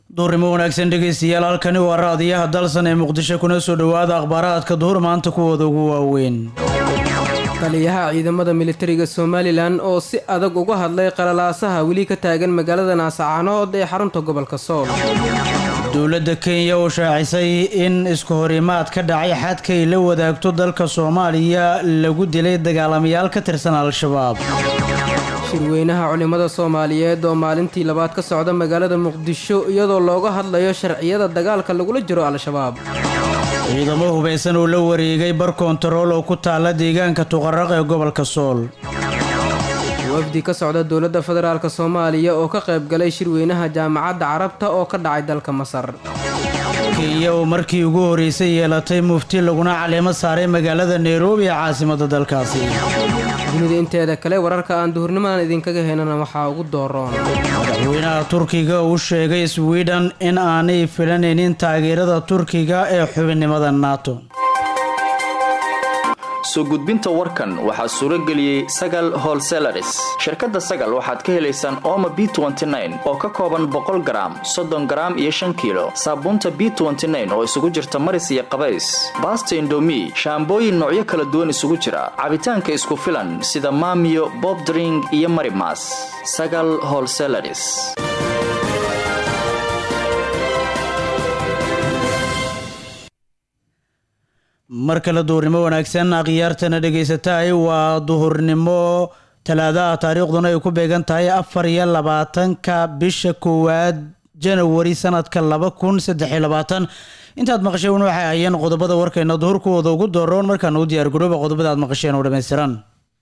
duurnimo wanaagsan dhegaystayaal halkani waa raadiyaha dalsan ee muqdisho kuna soo dhowaada akhbaaraadka duhur maanta kuwooda ugu waaweyn taliyaha ciidamada militariga somalilan oo si adag uga hadlay qalalaasaha weli ka taagan magaalada naasacaanood ee xarunta gobolka sool dowladda kenya oo shaacisay in isku horimaad ka dhacay xadka ay la wadaagto dalka soomaaliya lagu dilay dagaalamayaal ka tirsan al-shabaab shirweynaha culimmada soomaaliyeed oo maalintii labaad ka socda magaalada muqdisho iyadoo looga hadlayo sharciyada dagaalka lagula jiro al-shabaab ciidamo hubaysan oo la wareegay bar kontarool oo ku taala deegaanka tuqaraq ee gobolka sool wafdi ka socda dowladda federaalk soomaaliya oo ka qayb galay shirweynaha jaamacadda carabta oo ka dhacay dalka masar kenya oo markii ugu horreysay yeelatay mufti laguna caleemo saaray magaalada nairobi ee caasimadda dalkaasi dunida inteeda kale wararka aan duhurnimadan idinkaga heynana waxaa ugu dooroon madaxweynaha turkiga uu sheegay sweden in aanay filanaynin taageerada turkiga ee xubinnimada nato soo gudbinta warkan waxaa suuro geliyey sagal holselaris shirkadda sagal waxaad ka helaysaan ooma b oo ka kooban boqol garaam soddon garaam iyo shan kiilo saabuunta b oo isugu jirta maris iyo qabays baasta indomi shaambooyin noocyo kala duwan isugu jira cabitaanka isku filan sida maamiyo bobdring iyo marimas sagal holselaris mar kale duhurnimo wanaagsan akhyaartana dhegaysatahay waa duhurnimo talaadaha taariikhduna ay ku beegan tahay afar iyo labaatanka bisha koowaad janawari sanadka laba kun saddex iyo labaatan intaad maqasheen waxay ahayeen qodobada warkayna duhurkooda ugu dooroon markaana u diyaargarooba qodobada aad maqasheen oo dhammaystiran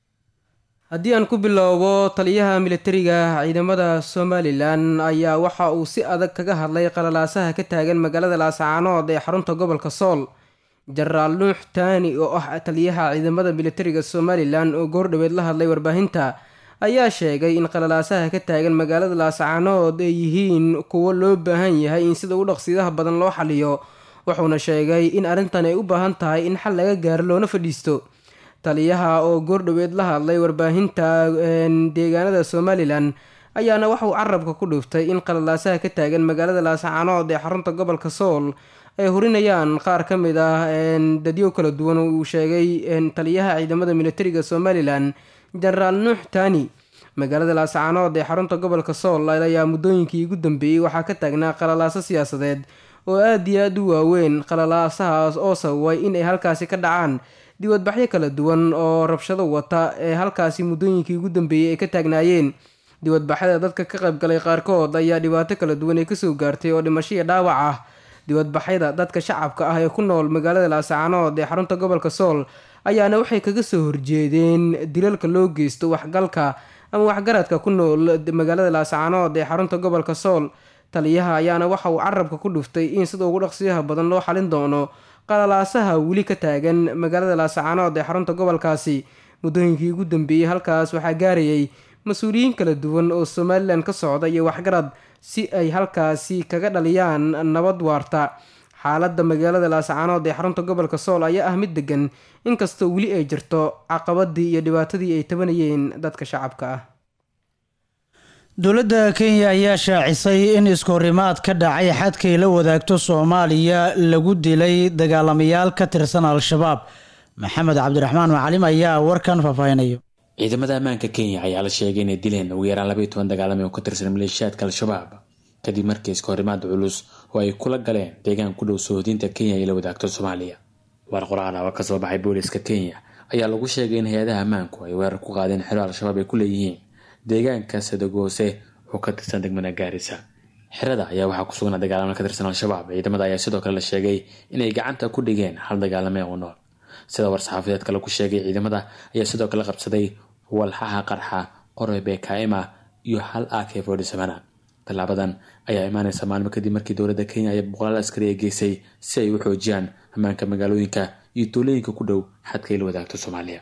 haddii aan ku bilowbo taliyaha militariga ciidamada somalilan ayaa waxa uu si adag kaga hadlay qalalaasaha ka taagan magaalada laasacaanood ee xarunta gobolka sool jenaraal nuux taani oo ah taliyaha ciidamada militariga somalilan oo goordhoweed la hadlay warbaahinta ayaa sheegay in qalalaasaha ka taagan magaalada laasacaanood ay yihiin kuwo loo baahan yahay in sida ugu dhaqsiidaha badan loo xaliyo wuxuuna sheegay in arrintan ay u baahan tahay in xal laga gaaro loona fadhiisto taliyaha oo goordhoweed la hadlay warbaahinta deegaanada somalilan ayaana waxauu carabka ku dhuuftay in qalalaasaha ka taagan magaalada laasacaanood ee xarunta gobolka sool ay hurinayaan qaar ka mid ah dadyo kala duwan uu sheegay taliyaha ciidamada militariga somalilan jenaraal nuux taani magaalada laasacaanood ee xarunta gobolka sool ayaa muddooyinkii ugu dambeeyey waxaa ka taagnaa qalalaaso siyaasadeed oo aad iyo aad u waaweyn qalalaasahaas oo sababay in ay halkaasi ka dhacaan diwadbaxyo kala duwan oo rabshado wata ee halkaasi muddooyinkii ugu dambeeyey ay ka taagnaayeen diwadbaxyada dadka ka qaybgalay qaarkood ayaa dhibaato kala duwan ay kasoo gaartay oo dhimasho iyo dhaawac ah diwadbaxyada dadka shacabka ah ee ku nool magaalada laasacaanood ee xarunta gobolka sool ayaana waxay kaga soo horjeedeen dilalka loo geysto waxgalka ama waxgaradka ku nool magaalada laasacaanood ee xarunta gobolka sool taliyaha ayaana waxa uu carabka ku dhuftay in sida ugu dhaqsiyaha badan loo xalin doono qalalaasaha weli ka taagan magaalada laasacaanood ee xarunta gobolkaasi muddooyinkii ugu dambeeyey halkaas waxaa gaarayay mas-uuliyiin kala duwan oo somalilan ka socda iyo waxgarad si ay halkaasi kaga dhaliyaan nabad waarta xaaladda magaalada laasacaanood ee xarunta gobolka sool ayaa ah mid degan inkastoo weli ay jirto caqabadii iyo dhibaatadii ay tabanayeen dadka shacabka ah dowladda kenya ayaa shaacisay in iskuhorimaad ka dhacay xadkay la wadaagto soomaaliya lagu dilay dagaalamayaal ka tirsan al-shabaab maxamed cabdiraxmaan macalim ayaa warkan faahfaahinayo ciidamada ammaanka kenya ayaa la sheegay inay dileen ugu yaraan labaiy toban dagaalame oo ka tirsan maleeshiyaadka al-shabaab kadib markii iskahorimaad culus oo ay kula galeen deegaan ku dhow sohodinta kenya ay la wadaagto soomaaliya war qoraal oo ka soo baxay booliska kenya ayaa lagu sheegay in hay-adaha ammaanku ay weerar ku qaadeen xero al-shabaab ay ku leeyihiin deegaanka sadagoose oo ka tirsan degmada gaarisa xerada ayaa waxaa ku sugnaa dagaalamo ka tirsan al-shabaab ciidamada ayaa sidoo kale la sheegay inay gacanta ku dhigeen hal dagaalame oo nool sida war-saxaafadeed kale ku sheegay ciidamada ayaa sidoo kale qabsaday walxaha qarxa qoroy bekaima iyo hal ak fodhisamana tallaabadan ayaa imaaneysa maalmo kadib markii dowladda kenya ay boqolaal askari ay geysay si ay u xoojiyaan ammaanka magaalooyinka iyo tuulooyinka ku dhow xadka ay la wadaagto soomaaliya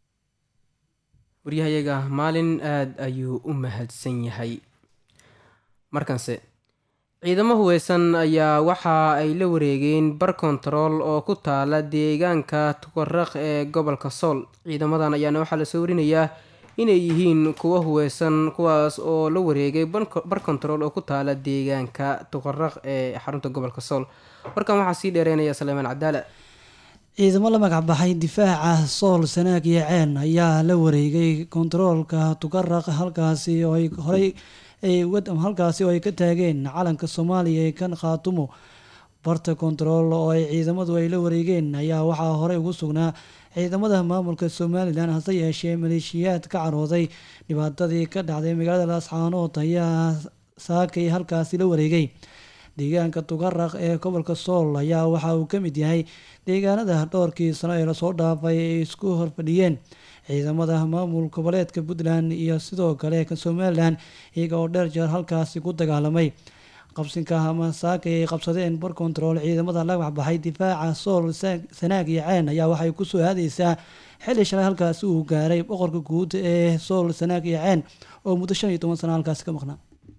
waryahayaga maalin aada ayuu u mahadsan yahay markanse ciidamo huweysan ayaa waxa ay la wareegeen bar kontarool oo ku taala deegaanka tukaraq ee gobolka sool ciidamadan ayaana waxaa lasoo warinayaa inay yihiin kuwa huweysan kuwaas oo la wareegay bar kontarool oo ku taala deegaanka tuqaraq ee xarunta gobolka sool warkan waxaa sii dheereynaya saleymaan cadaala ciidamo la magac baxay difaaca sool sanaag iyo ceen ayaa la wareegay kontaroolka tuqaraq halkaasi oo ay horey halkaasi oo ay ka taageen calanka soomaaliya ee kan khaatumo barta kontarool oo ay ciidamadu ay la wareegeen ayaa waxaa horey ugu sugnaa ciidamada maamulka somalilan hase yeeshee maleeshiyaad ka carooday dhibaatadii ka dhacday magaalada laascaanood ayaa saakay halkaasi la wareegay deegaanka tuqaraq ee gobolka sool ayaa waxa uu ka mid yahay deegaanada dhowrkii sano ee lasoo dhaafay ay isku horfadhiyeen ciidamada maamul goboleedka puntland iyo sidoo kale ka somalilan iyaga oo dheer jeer halkaasi ku dagaalamay qabsinka ama saakay ay qabsadeen bar kontarool ciidamada la waxbaxay difaaca sool sanaag iyo ceen ayaa waxay kusoo aadeysaa xilli shalay halkaasi uu gaaray boqorka guud ee sool sanaag iyo ceen oo muddo shan iyo toban sano halkaasi ka maqnaa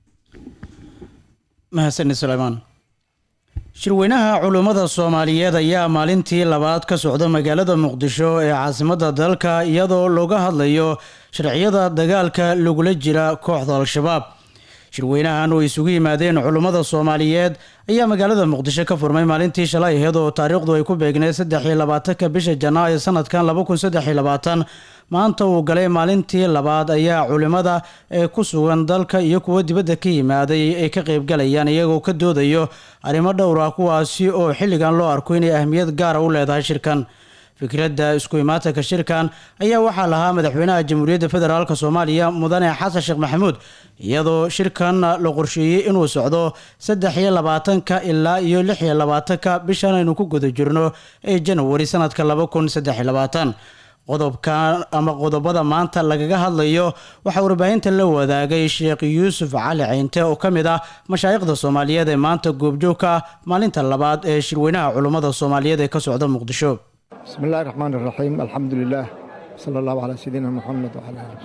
mahadsanid suleymaan shirweynaha culummada soomaaliyeed ayaa maalintii labaad ka socda magaalada muqdisho ee caasimadda dalka iyadoo looga hadlayo sharciyada dagaalka lagula jira kooxda al-shabaab shirweynahan oo isugu yimaadeen culummada soomaaliyeed ayaa magaalada muqdisho ka furmay maalintii shalay aheyd oo taariikhdu ay ku beegneed saddex iyo labaatanka bisha janaayo sanadkan laba kun saddex iyo labaatan maanta uu galay maalintii labaad ayaa culimada ee ku sugan dalka iyo kuwa dibadda ka yimaaday ay ka qeybgalayaan iyagoo ka doodayo arrimo dhowr ah kuwaasi oo xilligan loo arko inay ahmiyad gaara u leedahay shirkan fikradda isku imaatanka shirkan ayaa waxaa lahaa madaxweynaha jamhuuriyadda federaalk soomaaliya mudane xasan sheekh maxamuud iyadoo shirkan la qorsheeyey inuu socdo saddex iyo labaatanka ilaa iyo lix iyo labaatanka bishan aynu ku guda jirno ee janawari sanadka laba kun saddex iyo labaatan qodobkan ama qodobada maanta lagaga hadlayo waxaa warbaahinta la wadaagay sheekh yuusuf cali ceynte oo ka mid ah mashaayikhda soomaaliyeed ee maanta goobjoogka ah maalinta labaad ee shirweynaha culummada soomaaliyeed ee ka socda muqdisho bismi illahi raxmaan iraxiim alxamdu lilaah sala allahu calaa sayidina moxamed wacala ali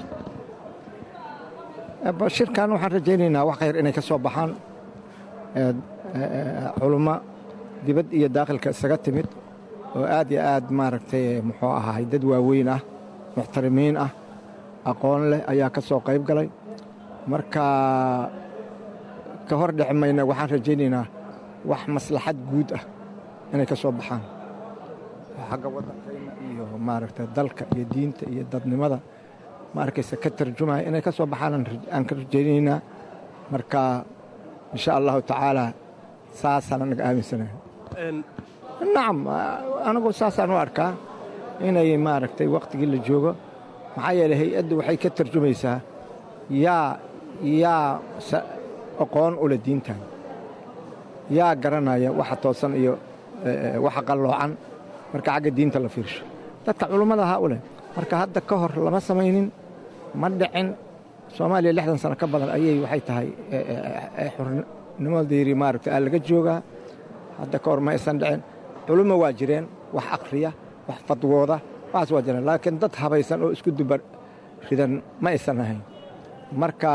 wasalam shirkan waxaan rajaynaynaa wax khayr inay ka soo baxaan culummo dibad iyo daakhilka isaga timid oo aad iyo aad maaragtay muxuu ahaay dad waaweyn ah muxtarimiin ah aqoon leh ayaa ka soo qayb galay marka ka hor dhexi mayna waxaan rajaynaynaa wax maslaxad guud ah inay ka soo baxaan xagga waddankayna iyo maaragtay dalka iyo diinta iyo dadnimada ma arkaysa ka tarjumaya inay ka soo baxaan aan ka rajaynaynaa marka insha allahu tacaala saasaan anaga aaminsanahay nacam anigu saasaan u arkaa inay maaragtay wakhtigii la joogo maxaa yeeley hay-addu waxay ka tarjumaysaa yaa yaa aqoon u leh diintan yaa garanaya waxa toosan iyo waxa qalloocan marka xagga diinta la fiirsho dadka culummada ahaa u leh marka hadda ka hor lama samaynin ma dhicin soomaaliya lixdan sano ka badan ayay waxay tahay xurnimadeeri maaragtay aa laga joogaa hadda ka hor ma aysan dhicin culummo waa jireen wax akhriya wax fadwooda waxaas waa jireen laakiin dad habaysan oo isku duba ridan ma aysan ahayn marka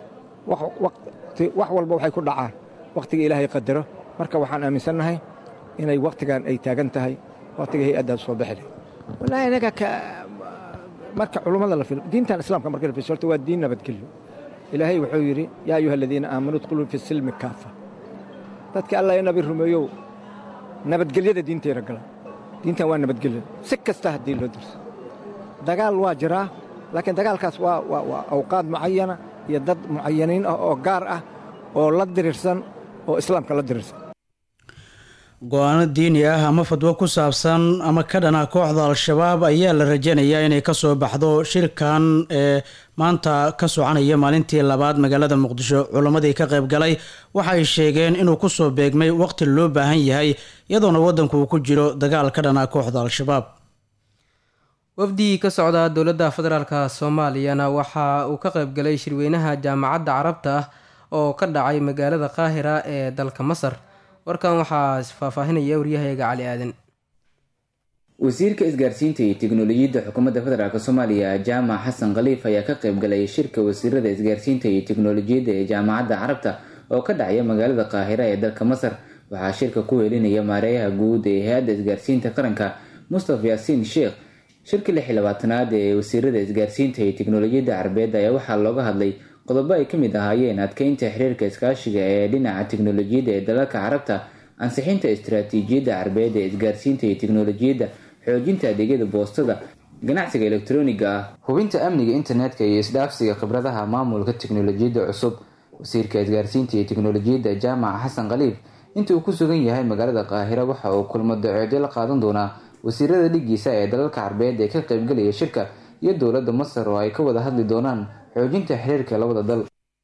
wax walba waxay ku dhacaan wakhtiga ilaahay qadaro marka waxaan aaminsannahay inay wakhtigan ay taagan tahay wakhtiga hay-addaas soo bixi wallaahi anaga marka culummada la filo diintan islaamka marka la fiirso horta waa diin nabadgelyo ilaahay wuxuu yidhi yaa ayuha aladiina aamanuu idkhuluu fi silmi kaafa dadka allah ee nabi rumeeyow nabadgelyada diinteena gala diintan waa nabadgelyo si kasta haddii loo dirso dagaal waa jiraa laakiin dagaalkaas waa waa waa awqaad mucayana iyo dad mucayaniin ah oo gaar ah oo la dirirsan oo islaamka la dirirsan go-aano diini ah ama fadwo ku saabsan ama ka dhana kooxda al-shabaab ayaa la rajaynayaa inay kasoo baxdo shirkan ee maanta ka soconaya maalintii labaad magaalada muqdisho culammadii ka qayb galay waxay sheegeen inuu kusoo beegmay waqti loo baahan yahay iyadoona waddanku uu ku jiro dagaal ka dhana kooxda al-shabaab wafdigii ka socda dowladda federaalk soomaaliyana waxa uu ka qayb galay shirweynaha jaamacadda carabta ah oo ka dhacay magaalada qaahira ee dalka masar warkan waxaa faahfaahinaya waryahayaga cali aadan wasiirka isgaarsiinta iyo tiknolojiyadda xukuumadda federaalk soomaaliya jaamac xasan khaliif ayaa ka qayb galay shirka wasiirada isgaarsiinta iyo tiknolojiyadda ee jaamacadda carabta oo ka dhacaya magaalada qaahira ee dalka masar waxaa shirka ku helinaya maareeyaha guud ee hay-adda isgaarsiinta qaranka mustafa yaasiin sheekh shirka lix iyo labaatanaad ee wasiirada isgaarsiinta iyo tiknolojiyadda carbeed ayaa waxaa looga hadlay qodobo ay kamid ahaayeen adkeynta xiriirka iskaashiga ee dhinaca tiknolojiyadda ee dalalka carabta ansixinta istaraatiijiyadda carbeed ee isgaarsiinta iyo tiknolojiyadda xoojinta adeegyada boostada ganacsiga elektroniga ah hubinta amniga internetka iyo isdhaafsiga khibradaha maamulka tiknolojiyadda cusub wasiirka isgaarsiinta iyo tiknolojiyadda jaamac xasan khaliif inta uu ku sugan yahay magaalada qaahira waxa uu kulmo daceedyo la qaadan doonaa wasiirada dhigiisa ee dalalka carbeed ee ka qaybgalaya shirka iyo dowladda masar oo ay ka wada hadli doonaan xoojinta xiriirka labada dal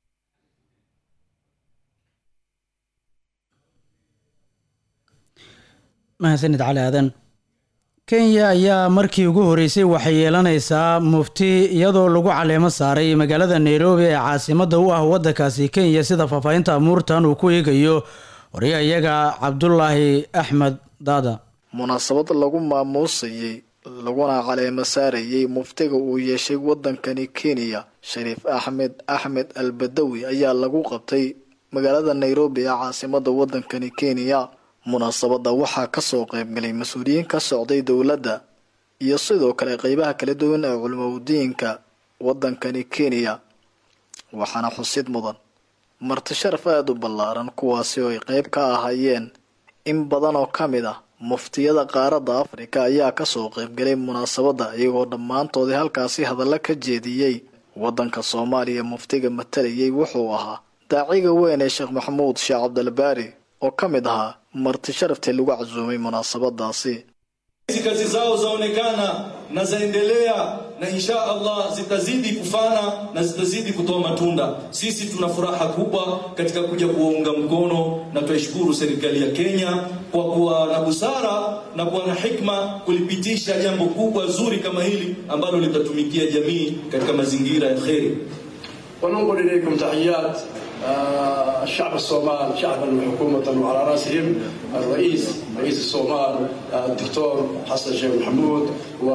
mahadsanid cali aadan kenya ayaa markii ugu horeysay waxay yeelanaysaa mufti iyadoo lagu caleemo saaray magaalada nairobi ee caasimadda u ah waddankaasi kenya sida faahfaahinta amuurtan uu ku eegayo horya iyaga cabdulaahi axmed daada munaasabad lagu maamuusayey laguna caleemo saarayey muftiga uu yeeshay waddankani kenya shariif axmed axmed al badawi ayaa lagu qabtay magaalada nairobi ee caasimadda waddankani kenya munaasabadda waxaa kasoo qaybgalay mas-uuliyiin ka socday dowladda iyo sidoo kale qeybaha kala duwan ee culimaudiinka waddankani kenya waxaana xusid mudan marti sharaf aada u ballaaran kuwaasi oo ay qeyb ka ahaayeen in badan oo ka mid ah muftiyada qaaradda afrika ayaa kasoo qaybgalay munaasabadda iyagoo dhammaantoodii halkaasi hadallo ka jeediyey waddanka soomaaliya muftiga matalayay wuxuu ahaa daaciga weyn ee sheekh maxamuud sheekh cabdilbaari oo ka mid ahaa marti sharaftii lagu casuumay munaasabadaasi hizi kazi zao zaonekana na zaendelea na insha allah zitazidi kufana na zitazidi kutoa matunda. Sisi tuna furaha kubwa katika kuja kuwaunga mkono na tuishukuru serikali ya Kenya kwa kuwa na busara na kuwa na hikma kulipitisha jambo kubwa zuri kama hili ambalo litatumikia jamii katika mazingira ya kheri. وننقل إليكم تحيات آه، الشعب الصومال شعبا وحكومة وعلى رأسهم الرئيس رئيس الصومال آه، الدكتور حسن شيخ محمود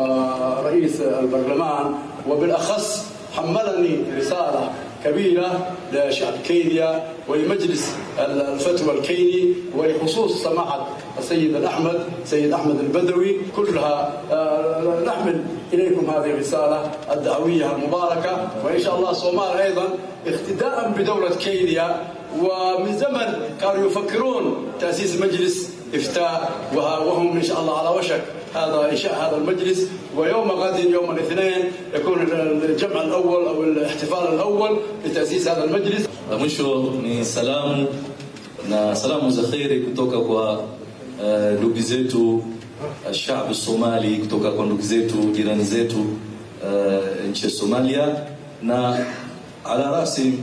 ورئيس البرلمان وبالأخص حملني رسالة كبيرة لشعب كينيا ولمجلس الفتوى الكيني ولخصوص سماحة السيد الأحمد سيد أحمد البدوي كلها آه، نحمل إليكم هذه الرسالة الدعوية المباركة وإن شاء الله الصومال أيضا اقتداء بدولة كينيا ومن زمن كانوا يفكرون تأسيس مجلس إفتاء وهم إن شاء الله على وشك هذا إنشاء هذا المجلس ويوم غد يوم الاثنين يكون الجمع الأول أو الاحتفال الأول لتأسيس هذا المجلس La mwisho ni salamu na salamu za kheri kutoka kwa uh, ndugu zetu uh, shabu Somali, kutoka kwa ndugu zetu jirani zetu uh, nchi ya Somalia, na ala rasi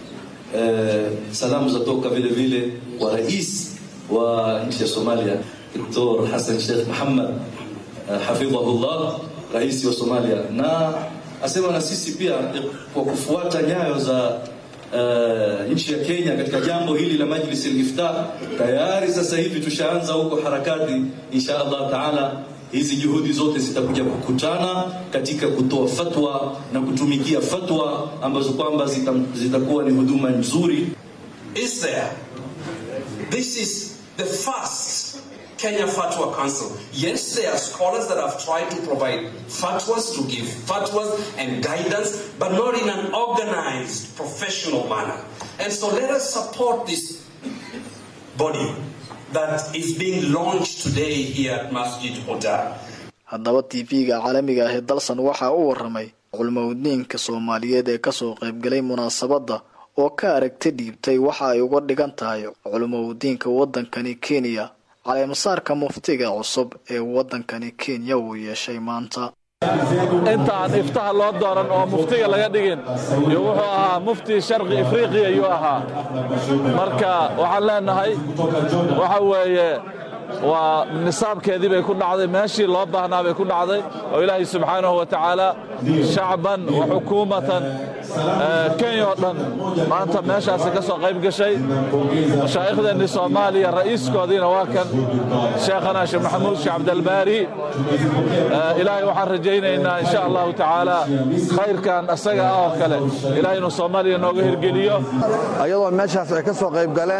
uh, salamu zatoka vile vile kwa rais wa nchi ya Somalia Dr. Hassan Sheikh Muhammad uh, hafidhahullah, rais wa Somalia, na asema na sisi pia kwa kufuata nyayo za uh, nchi ya Kenya katika jambo hili la Majlis al-Iftar. Tayari sasa hivi tushaanza huko harakati, insha Allah taala hizi juhudi zote zitakuja kukutana katika kutoa fatwa na kutumikia fatwa ambazo kwamba zita- zitakuwa ni huduma nzuri. is there. This is the first Kenya Fatwa Council. Yes, there are scholars that have tried to provide fatwas, to give fatwas and guidance, but not in an organized, professional manner. And so let us support this body that is being launched today here at Masjid Hoda. haddaba tv-ga caalamiga ah ee dalsan waxaa u waramay culmowdiinka soomaaliyeed ee kasoo qaybgalay munaasabadda oo ka aragti dhiibtay waxa ay uga dhigan tahay culmowdiinka waddankani kenya caleemasaarka muftiga cusub ee waddankani kenya uu yeeshay maanta intaan iftaha loo dooran oo muftiga laga dhigin iyo wuxuu ahaa mufti sharqi afriqiya ayuu ahaa marka waxaan leenahay waxa weeye waa nisaabkeedii bay ku dhacday meeshii loo baahnaa bay ku dhacday oo ilaahay subxaanahu wa tacaala shacban wa xukuumatan eh, kenya oo dhan maanta meeshaasi ka soo qayb gashay mashaaikhdeenni soomaaliya ra'iiskoodiina waa kan sheekhana sheekh maxamuud sheekh cabdalbaari Eh, ilaahay waxaan rajaynaynaa insha allahu tacaala khayrkan asaga ah oo kale ilaahay inuu soomaaliya nooga hirgeliyo ayadoo meeshaas ay ka soo qayb galeen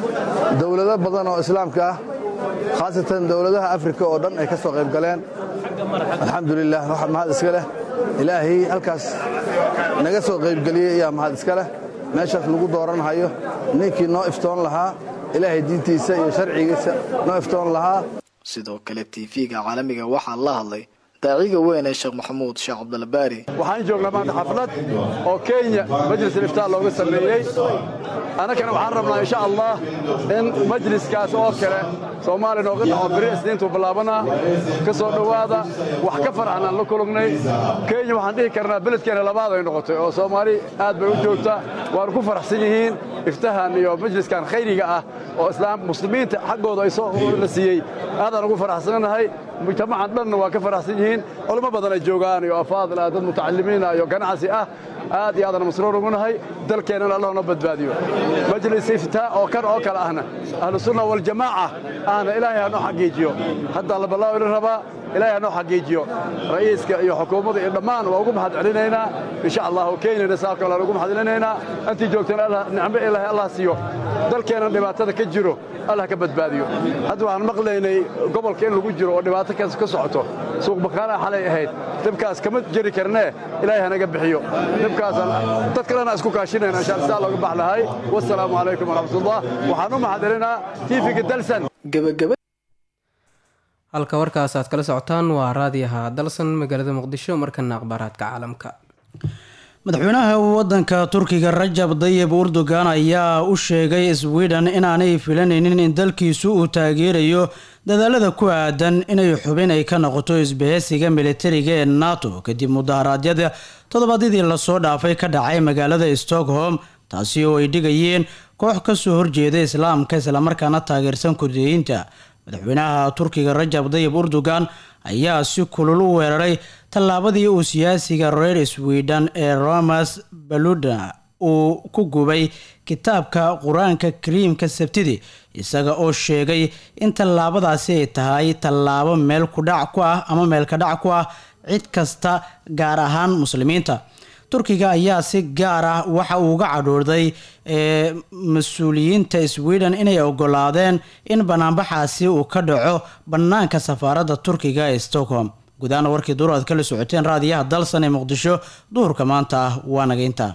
dowlado badan oo islaamka ah khaasatan dowladaha afrika oo dhan ay ka soo qayb galeen alxamdulilah waxaa mahad iska leh ilaahay halkaas naga soo qaybgeliyey ayaa mahad iska leh meeshaas lagu dooranhayo ninkii noo iftoon lahaa ilaahay diintiisa iyo sharcigiisa noo iftoon lahaa sidoo kale tv-ga caalamiga waxaa la hadlay daaciga weyn ee sheekh maxamuud sheekh cabdulbaari waxaan joognaa maanta xaflad oo kenya majlis iftaa looga sameeyey annagana waxaan rabnaa insha allah in majliskaas oo kale soomaaliya nooga dhaco beri isniintuu bilaabanaa ka soo dhowaada wax ka farxan aan la kulugnay kenya waxaan dhihi karnaa beledkeena labaad ay noqotay oo soomaali aad bay u joogtaa waanu ku faraxsan yihiin iftahan iyo majliskan khayriga ah oo islaam muslimiinta xaggooda ay soo la siiyey aadaan ugu faraxsannahay mujtamacan dhanna waa ka faraxsan yihiin culimo badan ay joogaan iyo afaadil ah dad mutacalimiina iyo ganacsi ah aad iyo aadaan masruur ugu nahay dalkeennana allah noo badbaadiyo majlis iftaa oo kan oo kale ahna ahlu sunna waljamaaca ahna ilaahay ha noo xaqiijiyo haddaa la ballaawi la rabaa ilaahay ha noo xaqiijiyo ra'iiska iyo xukuumadda iyo dhammaan waa ugu mahad celinaynaa insha allahu kenyana saa kale aan ugu mahad celinaynaa intii joogtana nicmo ilaahay allah siiyo dalkeenna dhibaatada ka jiro allah ka badbaadiyo hadda waxaan maqlaynay gobolka in lagu jiro oo dhibaato ka socoto suuq bakaanaa xalay ahayd dhibkaas kama jeri karnee ilaahay hanaga bixiyo dhibkaasaan dad kalena isku kaashinayna insha saa looga bax lahay wassalaamu calaykum waraxmatullah waxaan u mahad celinaa tiifiga dalsan halka warkaas aad kala socotaan waa raadiyaha dalsan magaalada muqdisho markana akhbaaraadka caalamka madaxweynaha wadanka turkiga rajab dayib urdogan ayaa u sheegay sweden inaanay filanaynin in dalkiisu uu taageerayo dadaalada ku aadan inay xubin ay ka noqoto isbaheysiga militariga ee nato kadib mudaharaadyada toddobaadyadii lasoo dhaafay ka dhacay magaalada stockholm taasi oo ay dhigayeen koox kasoo horjeeda islaamka islamarkaana taageersan kurdiyiinta madaxweynaha turkiga rajab dayib urdogan ayaa si kulul u weeraray tallaabadii uu siyaasiga reer sweden ee romas baluda uu ku gubay kitaabka qur-aanka kariimka sabtidii isaga oo sheegay in tallaabadaasi ay tahay tallaabo meel kudhac ku ah ama meelka dhac ku ah cid kasta gaar ahaan muslimiinta turkiga ayaa si gaar ah waxa uu uga cadhoorday mas-uuliyiinta sweden inay ogolaadeen in banaanbaxaasi uu ka dhaco bannaanka safaaradda turkiga ee stockholm gudaana warkii duur aad kala socoteen raadiyaha dalsan ee muqdisho duhurka maanta ah waa nagaynta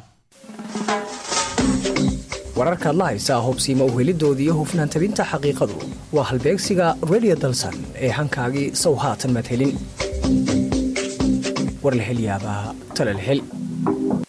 wararkaad la haysaa hubsiima uhelidoodii hufnaan tabinta xaqiiqadu waa halbeegsiga redio dalsan ee hankaagii sow haatan maad helin war la hel yaabaa tale la hel